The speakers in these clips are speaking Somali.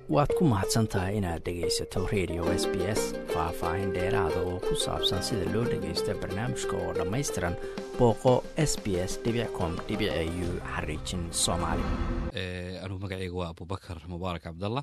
waad ku mahadsan tahay inaad dhegaysato radio s b s faah-faahin dheeraada oo ku saabsan sida loo dhagaysto barnaamijka oo dhammaystiran booqo s b s com u xariijin soomaali anugu magaceyga waa abubakar mubaarak cabdallah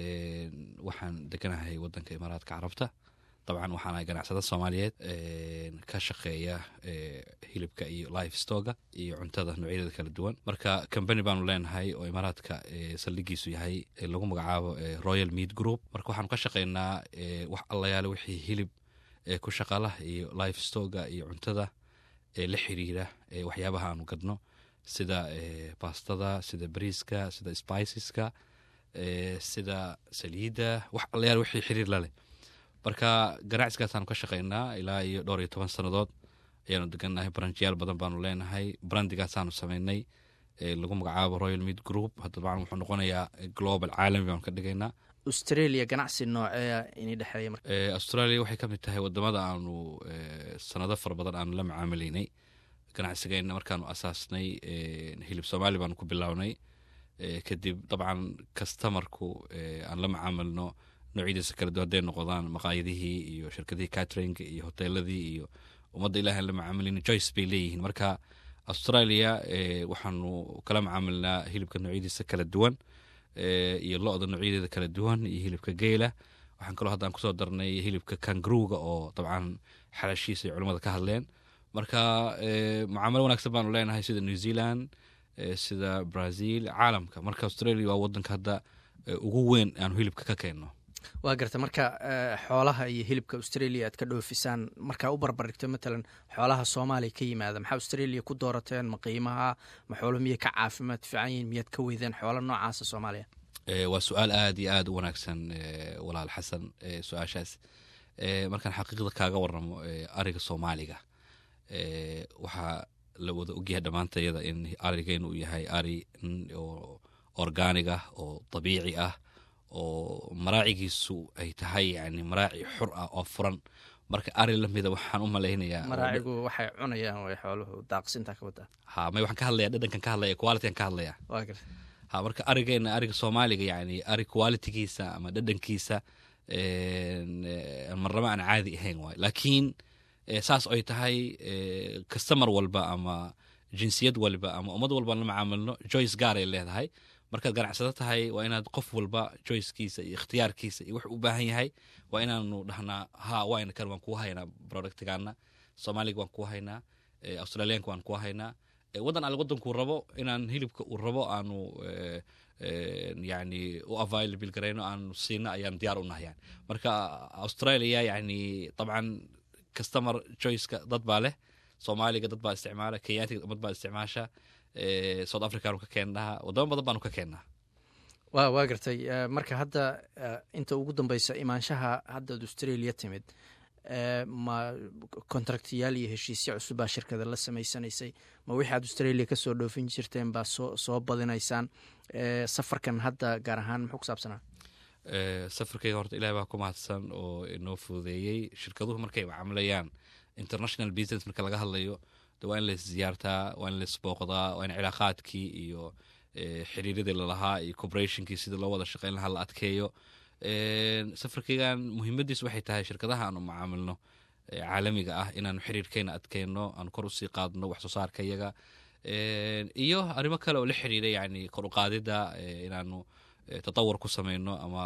waxaan deganahay wadanka imaaraadka carabta dabcan waxaan ahay ganacsada soomaaliyeed ka shaqeeya hilibka iyo life stoga iyo cuntada noocyadeeda kala duwan marka combany baanu leenahay oo imaaraadka saldhigiisu yahay lagu magacaabo royal meat group marka waxaanu ka shaqeynaa wax allayaale wixii hilib ku shaqala iyo life stoga iyo cuntada la xiriira waxyaabaha aanu gadno sida bastada sida bariiska sida spiceska sida saliidda wax allayaale wixii xiriir laleh marka ganacsigaasanu ka shaqeynaa ilaa iyo dhowr iyo toban sannadood ayaanu degannahay baranjiyaal badan baanu leenahay brandigaasaanu sameynay lagu magacaabo royal meat group hadabcan wuxuu noqonayaa global caalami baanu ka dhigaynaa australia ganacsi noocee ini dhexeeya marka australia waxay ka mid tahay wadamada aanu sanado fara badan aanu la macaamilaynay ganacsigeenna markaanu asaasnay hilib soomaali baanu ku bilownay kadib dabcan kastamarku aan la macaamilno noocyadiisa kala duwan hadday noqdaan maqaayadihii iyo shirkadihii catringa iyo hoteeladii iyo ummadda ilahi aan la macaamilin joyce bay leeyihiin marka australia waxaanu kala macaamilnaa hilibka noocyadiisa kala duwan iyo lo-da noocyadeeda kala duwan iyo hilibka geela waxaan kaloo haddaan kusoo darnay hilibka kangaruga oo dabcan xalaashiisa ay culimmada ka hadleen marka mucaamalo wanaagsan baanu leenahay sida new zealand sida brazil caalamka marka australia waa wadanka hadda ugu weyn aanu hilibka ka keenno waa garta marka xoolaha iyo hilibka australia aad ka dhoofisaan markaa u barbarigto matalan xoolaha soomaaliya ka yimaada maxaa australia ku doorateen ma qiimaha ma xoolo miyay ka caafimaad fiican yihin miyaad ka weydeen xoolo noocaasa soomaaliya waa su-aal aada iyo aada u wanaagsan walaal xasan su-aashaas markaan xaqiiqda kaaga waramo ariga soomaaliga waxaa la wada ogyahay dhammaantayada in arigeenu uu yahay ari oo organig ah oo dabiici ah oo maraacigiisu ay tahay yani maraaci xur ah oo furan marka ari lamida waxaan u malaynayaa maraacigu waxay cunayaan way xooluhu daaqsinta ka wadaa ha may waxaan ka hadlaya dhadhankan ka hadlaya qualitygan ka hadlaya waa garta ha marka arigeena ariga soomaaliga yani ari qualitygiisa ama dhadhankiisa marnaba aan caadi ahayn waay laakiin saas ay tahay customer walba ama jinsiyad walba ama ummad walba la macaamilno joyce gaaray leedahay markaad ganacsado tahay waa inaad qof walba joycekiisa iyo ikhtiyaarkiisa iyo wuxuu u baahan yahay waa inaanu dhahnaa ha wayna kan waan kuu haynaa productigaana soomaaliga waan kuu haynaa australianka waan kuu haynaa waddan alle waddankuu rabo inaan hilibka uu rabo aanu yani u available garayno aanu siino ayaan diyaar u nahayaan marka australia yani dabcan customer joyceka dad baa leh soomaaliga dad baa isticmaala kenyaatiga ummad baa isticmaasha south africanu ka keennaa wadamo badan baanu ka keennaa wa waa gartay marka hadda inta ugu dambeysa imaanshaha haddaad australia timid ma contractyaal iyo heshiisyo cusubbaa shirkada la samaysanaysay ma wixii aad australia kasoo dhoofin jirteen baa soo soo badinaysaan safarkan hadda gaar ahaan muxuu ku saabsanaa safarkeyga horta ilahi baa ku mahadsan oo inoo fududeeyey shirkaduhu markay macaamilayaan international business marka laga hadlayo de waa in la isziyaartaa waa in la isbooqdaa waa in cilaaqaadkii iyo xiriiradii lalahaa iyo corporationkii sidii loo wada shaqeyn lahaa la adkeeyo safarkeygan muhiimadiis waxay tahay shirkadaha aanu macaamilno caalamiga ah inaanu xiriirkeena adkeyno aanu kor usii qaadno wax soo saarka iyaga iyo arrimo kale oo la xiriira yani kor uqaadida inaanu tatawur ku sameyno ama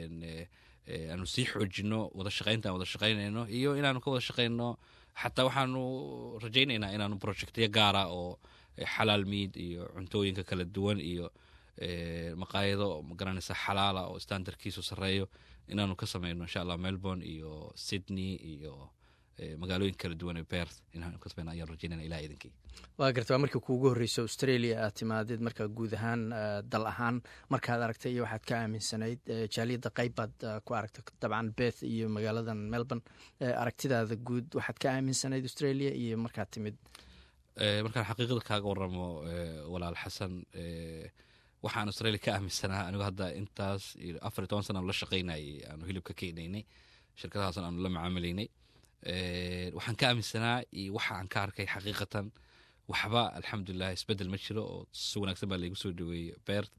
aanu sii xoojino wada shaqeynta aan wada shaqeynayno iyo inaanu ka wada shaqeyno xataa waxaanu rajaynaynaa inaanu projectyo gaara oo xalaal miid iyo cuntooyinka kala duwan iyo maqaayado magaranaysa xalaala oo standardkiisu sareeyo inaanu ka sameyno insha allah melbourne iyo sydney iyo magaalooyin kala duwan ee berth inaanu ka sameyno ayaan rajaynayna ilaha idinkii waa garta waa markii kuugu horreyso australia aad timaadid markaa guud ahaan dal ahaan markaad aragtay iyo waxaad ka aaminsanayd jaaliyadda qayb baad ku aragtay dabcan beth iyo magaaladan melbourne aragtidaada guud waxaad ka aaminsanayd australia iyo markaad timid markaan xaqiiqada kaaga waramo walaal xasan waxaan australia ka aaminsanaa anigu hadda intaas afar iyo toban sana aanu la shaqeynayay aanu hilibka keenaynay shirkadahaasna aanu la macaamilaynay waxaan ka aaminsanaa iyo waxa aan ka arkay xaqiiqatan waxba alxamdulilah isbedel ma jiro oo si wanaagsan baa laygu soo dhaweeyey beert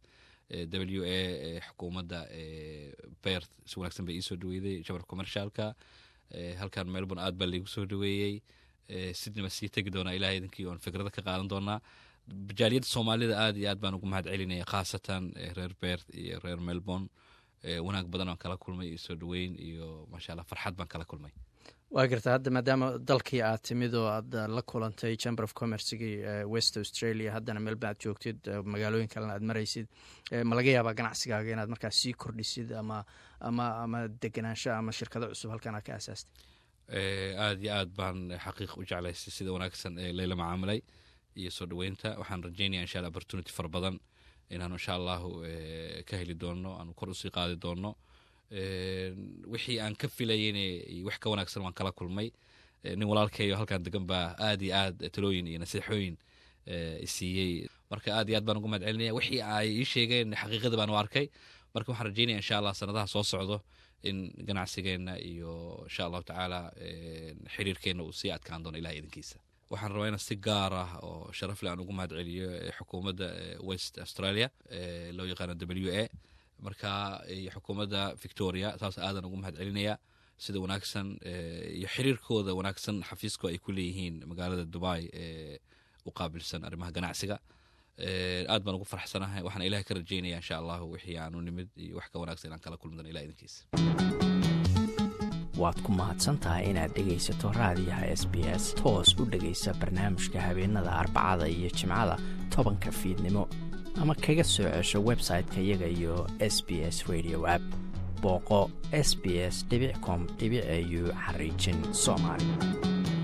w a xukuumadda bert si wanaagsan bay iisoo dhaweyday jabar commercialka halkan melbourne aad baa laigu soo dhaweeyey sidney baa sii tegi doonaa ilahay idinkii oon fikrada ka qaadan doonaa jaaliyadda soomaalida aad iyo aad baan ugu mahad celinaya khaasatan reer bert iyo reer melbourne wanaag badan aan kala kulmay iyo soo dhaweyn iyo maasha allah farxad baan kala kulmay waa garta hadda maadaama dalkii aad timid oo aad la kulantay chamber of commercegii west australia haddana melbourne aad joogtid magaalooyin kalena aad maraysid ma laga yaabaa ganacsigaaga inaad markaas sii kordhisid ama ama ama degenaansho ama shirkado cusub halkan aad ka asaastay aad iyo aad baan xaqiiq u jeclaystay sida wanaagsan ee layla macaamilay iyo soo dhaweynta waxaan rajeynaya insha alla opportunity fara badan inaanu insha allahu ka heli doono aanu kor usii qaadi doono wixii aan ka filayeyne wax ka wanaagsan waan kala kulmay nin walaalkeeyo halkan degan baa aad iyo aad talooyin iyo nasiixooyin isiiyey marka aad iyo aad baan ugu mahad celinaya wixii ay ii sheegeen xaqiiqada baan u arkay marka waxaan rajeynaya insha allah sanadaha soo socdo in ganacsigeenna iyo insha allahu tacaala xiriirkeenna uu sii adkaan doono ilaha idinkiisa waxaan rabaa inaan si gaar ah oo sharaf leh aan ugu mahad celiyo xukuumadda west australia loo yaqaano w a marka iyo xukuumadda victoria taas aadan ugu mahad celinaya sida wanaagsan iyo xiriirkooda wanaagsan xafiisko ay ku leeyihiin magaalada dubai ee u qaabilsan arrimaha ganacsiga aad baan ugu farxsanahay waxaan ilahay ka rajeynaya insha allahu wixii aanu nimid iyo wax ka wanaagsan inaan kala kulmi dono ilah idinkiisa waad ku mahadsantahay inaad dhegaysato raadiyaha s b s toos u dhegaysa barnaamijka habeenada arbacada iyo jimcada tobanka fiidnimo ama kaga soo cesho website-ka iyaga iyo s b s radio app booqo s b s com au xariijin soomaali